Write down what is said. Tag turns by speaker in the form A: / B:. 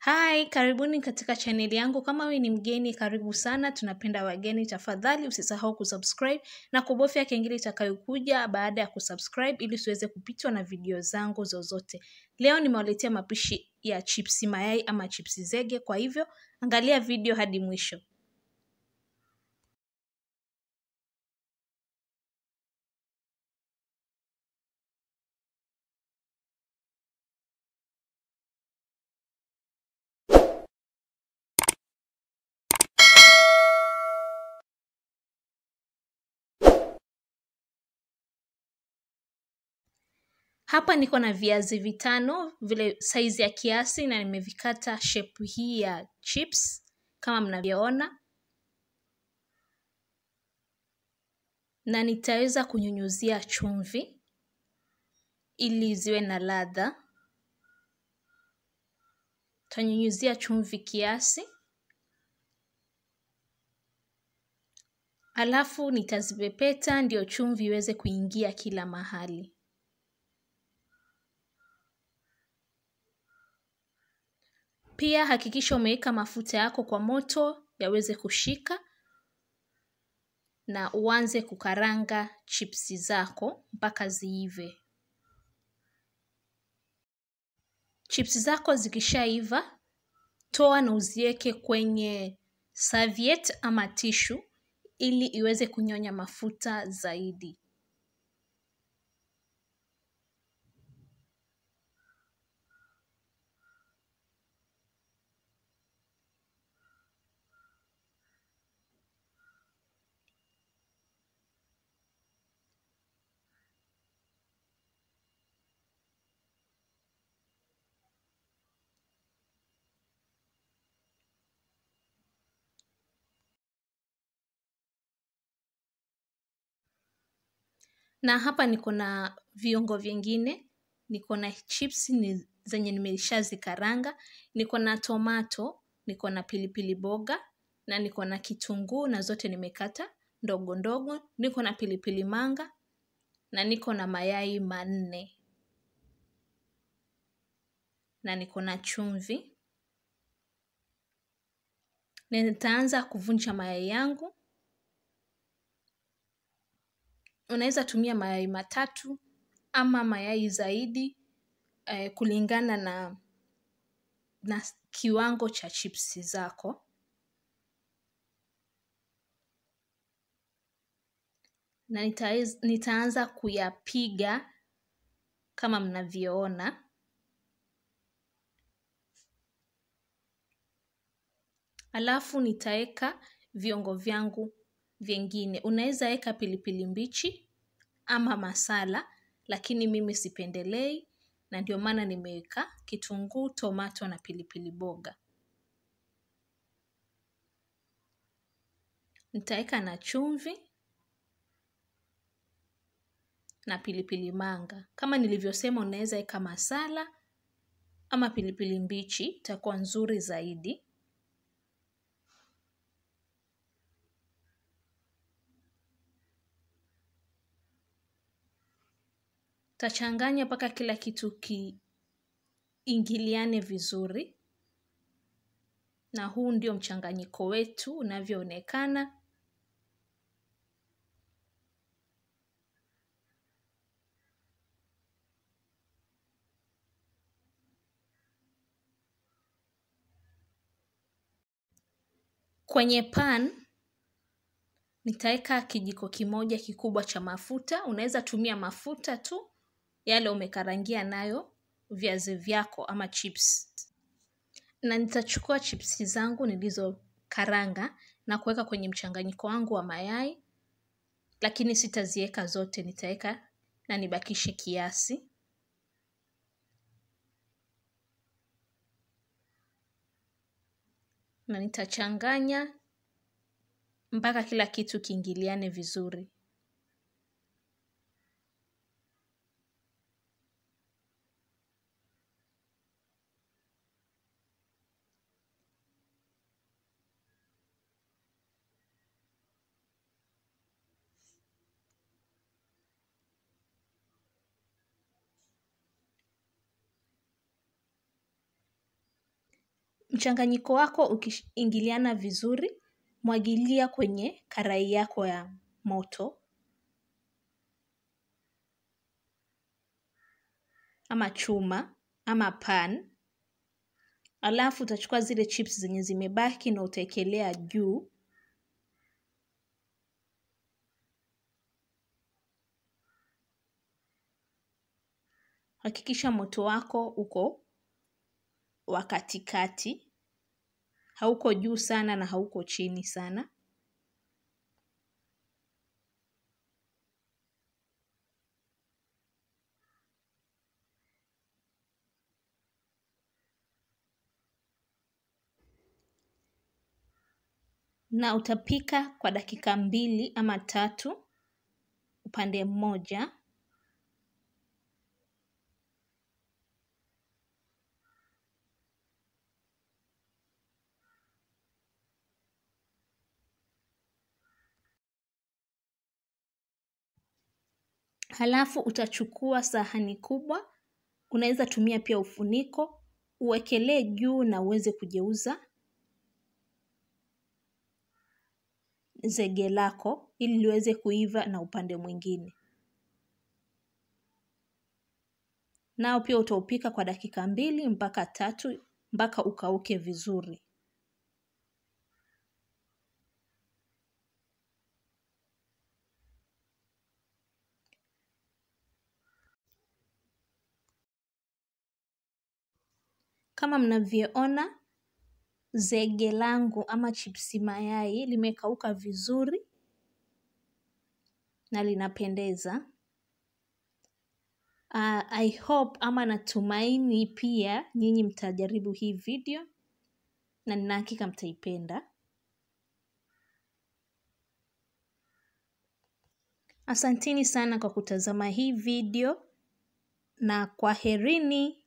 A: Hi, karibuni katika chaneli yangu. Kama wewe ni mgeni, karibu sana. Tunapenda wageni. Tafadhali usisahau kusubscribe na kubofya kengele itakayokuja baada ya kusubscribe ili usiweze kupitwa na video zangu zozote. Leo nimewaletea mapishi ya chipsi mayai ama chipsi zege, kwa hivyo angalia video hadi mwisho. Hapa niko na viazi vitano vile saizi ya kiasi na nimevikata shape hii ya chips kama mnavyoona, na nitaweza kunyunyuzia chumvi ili ziwe na ladha. Tanyunyuzia chumvi kiasi, alafu nitazipepeta ndio chumvi iweze kuingia kila mahali. Pia hakikisha umeweka mafuta yako kwa moto yaweze kushika na uanze kukaranga chipsi zako mpaka ziive. Chipsi zako zikishaiva, toa na uziweke kwenye serviette ama tishu ili iweze kunyonya mafuta zaidi. na hapa niko na viungo vingine, niko na chips ni zenye nimeshazikaranga, niko na tomato, niko na pilipili boga na niko na kitunguu na zote nimekata ndogo ndogo, niko na pilipili manga na niko na mayai manne na niko na chumvi. Na nitaanza kuvunja mayai yangu. Unaweza tumia mayai matatu ama mayai zaidi eh, kulingana na, na kiwango cha chipsi zako. Na nitaez, nitaanza kuyapiga kama mnavyoona. Alafu nitaweka viungo vyangu vyengine. Unaweza weka pilipili mbichi ama masala, lakini mimi sipendelei na ndio maana nimeweka kitunguu, tomato na pilipili boga. Nitaweka na chumvi na pilipili manga. Kama nilivyosema, unaweza weka masala ama pilipili mbichi, itakuwa nzuri zaidi. Tachanganya mpaka kila kitu kiingiliane vizuri, na huu ndio mchanganyiko wetu unavyoonekana. Kwenye pan nitaweka kijiko kimoja kikubwa cha mafuta. Unaweza tumia mafuta tu yale umekarangia nayo viazi vyako ama chips. Na nitachukua chipsi zangu nilizokaranga na kuweka kwenye mchanganyiko wangu wa mayai, lakini sitaziweka zote, nitaweka na nibakishe kiasi. Na nitachanganya mpaka kila kitu kiingiliane vizuri. Mchanganyiko wako ukiingiliana vizuri, mwagilia kwenye karai yako ya moto. Ama chuma, ama pan. Alafu utachukua zile chips zenye zimebaki na utaekelea juu. Hakikisha moto wako uko wa katikati. Hauko juu sana na hauko chini sana. Na utapika kwa dakika mbili ama tatu upande mmoja. Halafu utachukua sahani kubwa, unaweza tumia pia ufuniko, uwekelee juu na uweze kugeuza zege lako ili liweze kuiva na upande mwingine. Nao pia utaupika kwa dakika mbili mpaka tatu mpaka ukauke vizuri. Kama mnavyoona zege langu ama chipsi mayai limekauka vizuri na linapendeza. Uh, I hope ama natumaini pia nyinyi mtajaribu hii video na nina hakika mtaipenda. Asanteni sana kwa kutazama hii video na kwaherini.